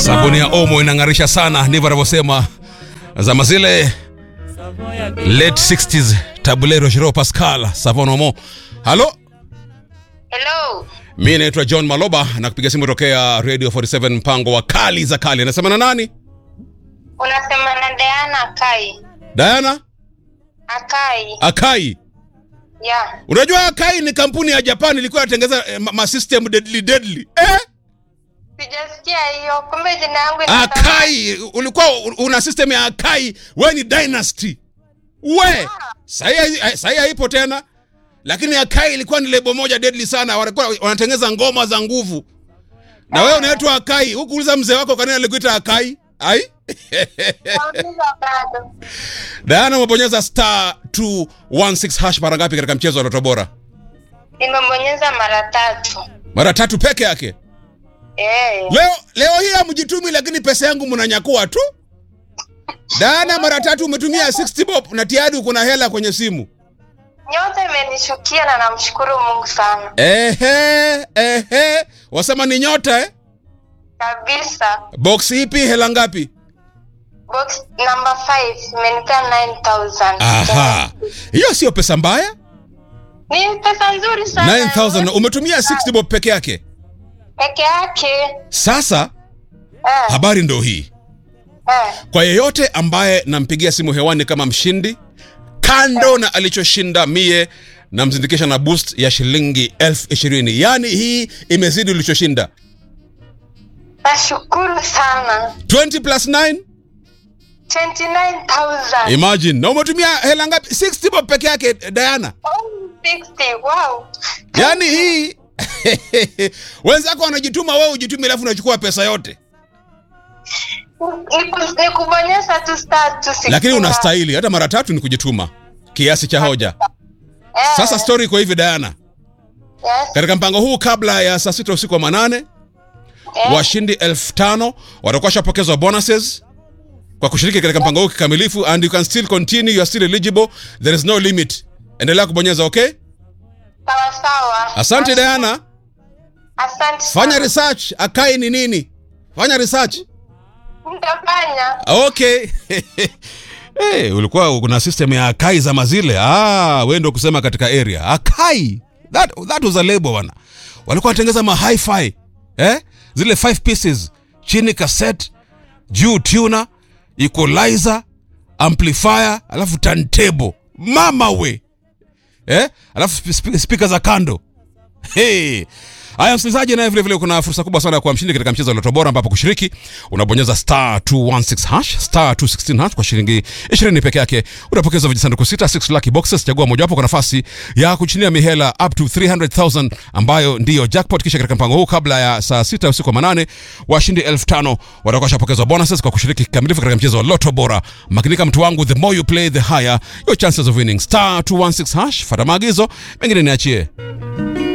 Sabuni ya Omo inang'arisha sana, ndivyo anavyosema zama zile late 60s Tabulero Jero Pascal Savon Omo. Halo, Hello. mi naitwa John Maloba na kupiga simu tokea Radio 47 mpango wa kali za kali. Anasema na nani? Unasema na Diana Akai. Diana Akai. Akai. Yeah. Unajua Akai ni kampuni ya Japan ilikuwa inatengeneza eh, ma, ma system deadly deadly. Eh? Sijasikia hiyo. Kumbe jina yangu ina Akai ulikuwa una system ya Akai, we ni dynasty. We sahi sahi haipo tena, lakini Akai ilikuwa ni lebo moja deadly sana, walikuwa wanatengeneza ngoma za nguvu. Na wewe unaitwa Akai, huku uliza mzee wako kwa nini alikuita Akai? Ai? Nauliza bado. Diana umebonyeza star 216 hash mara ngapi katika mchezo wa Loto Bora? Nimebonyeza mara tatu. Mara tatu peke yake. Eh. Leo leo hii hamjitumi, lakini pesa yangu mnanyakua tu. Diana, mara tatu umetumia 60 bob na tayari uko na hela kwenye simu. Nyota imenishukia na namshukuru Mungu sana. Ehe, ehe, wasema ni nyota eh? Kabisa. Box ipi? Hela ngapi? Box number 5 imenipea 9000. Aha, hiyo sio pesa mbaya. Ni pesa nzuri sana. 9000 umetumia 60 bob peke yake. Peke yake. Sasa Eh. habari ndo hii, Eh. kwa yeyote ambaye nampigia simu hewani kama mshindi, kando na alichoshinda mie namzindikisha na boost ya shilingi elfu ishirini. Yaani hii imezidi ulichoshinda. Nashukuru sana. 20 plus 9 29000. imagine. Na umetumia hela ngapi? 60 bob peke yake Diana. Oh, 60. Wow. Yaani hii wenzako wanajituma, wewe ujitume, alafu unachukua pesa yote, Ni ku- ni kubonyeza tu star tu sixty lakini na- unastahili. Hata mara tatu ni kujituma kiasi cha hoja. Eh, Sasa story iko hivi Diana, yes, katika mpango huu kabla ya saa sita usiku wa manane eh, washindi elfu tano watakuwa washapokezwa bonuses kwa kushiriki katika mpango huu kikamilifu, and you can still continue, you are still eligible, there is no limit. Endelea kubonyeza, okay? sawa sawa. Asante Diana, Asante fanya sana. research. Akai ni nini? Fanya research. Nitafanya. Okay. hey, ulikuwa kuna system ya Akai za mazile. Ah, wewe ndio kusema katika area. Akai. That that was a label bwana. Walikuwa wanatengeza ma hi-fi. Eh? Zile five pieces, chini cassette, juu tuner, equalizer, amplifier, alafu turntable. Mama we. Eh? Alafu sp- sp- speaker za kando. Hey. Haya msikilizaji, naye vile vile kuna fursa kubwa sana ya kuwa mshindi katika mchezo wa Loto Bora ambapo kushiriki unabonyeza star 216 hash star 216 hash kwa shilingi 20 peke yake unapokeza vijisanduku sita 6 lucky boxes. Chagua mojawapo kwa nafasi ya kuchinia mihela up to 300,000 ambayo ndiyo jackpot. Kisha katika mpango huu kabla ya saa sita usiku wa manane washindi 5000 watakuwa washapokezwa bonuses kwa kushiriki kikamilifu katika mchezo wa Loto Bora. Makinika mtu wangu, the more you play the higher your chances of winning. Star 216 hash, fuata maagizo mengine niachie.